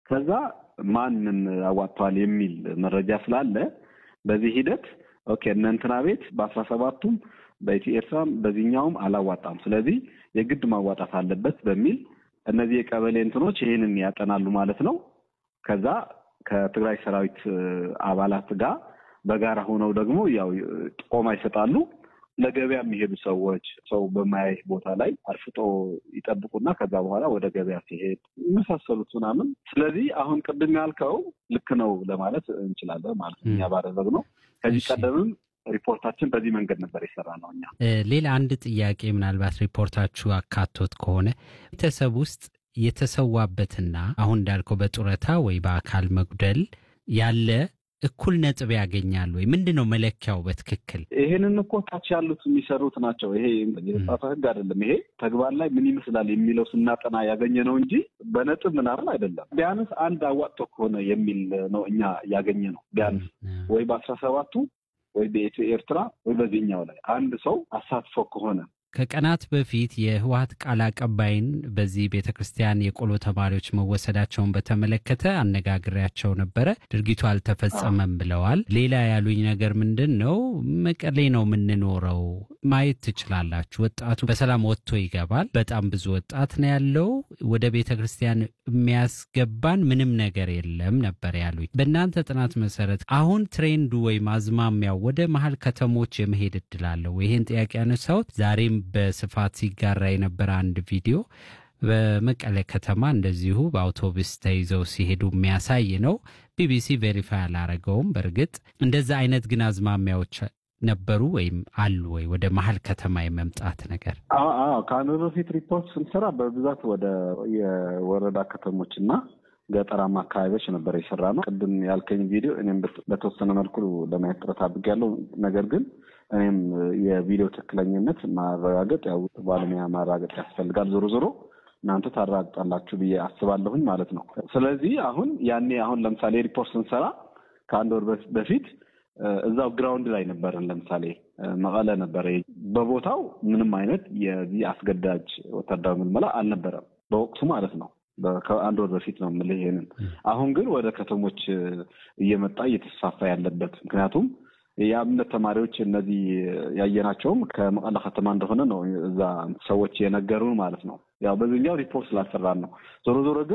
ከዛ ማንን አዋጥተዋል የሚል መረጃ ስላለ በዚህ ሂደት ኦኬ እነ እንትና ቤት በአስራ ሰባቱም በኢትዮ ኤርትራም በዚህኛውም አላዋጣም፣ ስለዚህ የግድ ማዋጣት አለበት በሚል እነዚህ የቀበሌ እንትኖች ይህንን ያጠናሉ ማለት ነው። ከዛ ከትግራይ ሰራዊት አባላት ጋር በጋራ ሆነው ደግሞ ያው ጥቆማ ይሰጣሉ። ለገበያ የሚሄዱ ሰዎች ሰው በማያይ ቦታ ላይ አርፍጦ ይጠብቁና ከዛ በኋላ ወደ ገበያ ሲሄድ የመሳሰሉት ምናምን። ስለዚህ አሁን ቅድም ያልከው ልክ ነው ለማለት እንችላለን ማለት ነው። እኛ ባደረግነው ከዚህ ቀደምም ሪፖርታችን በዚህ መንገድ ነበር የሰራ ነው። እኛ ሌላ አንድ ጥያቄ ምናልባት ሪፖርታችሁ አካቶት ከሆነ ቤተሰብ ውስጥ የተሰዋበትና አሁን እንዳልከው በጡረታ ወይ በአካል መጉደል ያለ እኩል ነጥብ ያገኛሉ ወይ? ምንድን ነው መለኪያው በትክክል? ይሄንን እኮ ታች ያሉት የሚሰሩት ናቸው። ይሄ የተጻፈ ሕግ አይደለም። ይሄ ተግባር ላይ ምን ይመስላል የሚለው ስናጠና ያገኘ ነው እንጂ በነጥብ ምናምን አይደለም። ቢያንስ አንድ አዋጥቶ ከሆነ የሚል ነው እኛ ያገኘ ነው። ቢያንስ ወይ በአስራ ሰባቱ ወይ በኢትዮ ኤርትራ ወይ በዚህኛው ላይ አንድ ሰው አሳትፎ ከሆነ ከቀናት በፊት የህወሀት ቃል አቀባይን በዚህ ቤተ ክርስቲያን የቆሎ ተማሪዎች መወሰዳቸውን በተመለከተ አነጋግሬያቸው ነበረ። ድርጊቱ አልተፈጸመም ብለዋል። ሌላ ያሉኝ ነገር ምንድን ነው፣ መቀሌ ነው የምንኖረው፣ ማየት ትችላላችሁ። ወጣቱ በሰላም ወጥቶ ይገባል። በጣም ብዙ ወጣት ነው ያለው። ወደ ቤተ ክርስቲያን የሚያስገባን ምንም ነገር የለም ነበር ያሉኝ። በእናንተ ጥናት መሰረት አሁን ትሬንዱ ወይም አዝማሚያው ወደ መሀል ከተሞች የመሄድ እድል አለው? ይህን ጥያቄ ያነሳሁት ዛሬም በስፋት ሲጋራ የነበረ አንድ ቪዲዮ በመቀለ ከተማ እንደዚሁ በአውቶቡስ ተይዘው ሲሄዱ የሚያሳይ ነው። ቢቢሲ ቬሪፋይ አላረገውም። በእርግጥ እንደዛ አይነት ግን አዝማሚያዎች ነበሩ ወይም አሉ ወይ ወደ መሀል ከተማ የመምጣት ነገር? አዎ ከአንድ በፊት ሪፖርት ስንሰራ በብዛት ወደ የወረዳ ከተሞች እና ገጠራማ አካባቢዎች ነበር የሰራ ነው። ቅድም ያልከኝ ቪዲዮ እኔም በተወሰነ መልኩ ለማየት ጥረት አድርጌያለሁ። ነገር ግን እኔም የቪዲዮ ትክክለኝነት ማረጋገጥ ያው ባለሙያ ማረጋገጥ ያስፈልጋል። ዞሮ ዞሮ እናንተ ታረጋግጣላችሁ ብዬ አስባለሁኝ ማለት ነው። ስለዚህ አሁን ያኔ አሁን ለምሳሌ ሪፖርት ስንሰራ ከአንድ ወር በፊት እዛው ግራውንድ ላይ ነበረን። ለምሳሌ መቀለ ነበረ። በቦታው ምንም አይነት የዚህ አስገዳጅ ወታደራዊ ምልመላ አልነበረም በወቅቱ ማለት ነው። ከአንድ ወር በፊት ነው የምልህ ይሄንን። አሁን ግን ወደ ከተሞች እየመጣ እየተስፋፋ ያለበት ምክንያቱም የአብነት ተማሪዎች እነዚህ ያየናቸውም ከመቀለ ከተማ እንደሆነ ነው እዛ ሰዎች የነገሩን ማለት ነው። ያው በዚህኛው ሪፖርት ስላሰራን ነው። ዞሮ ዞሮ ግን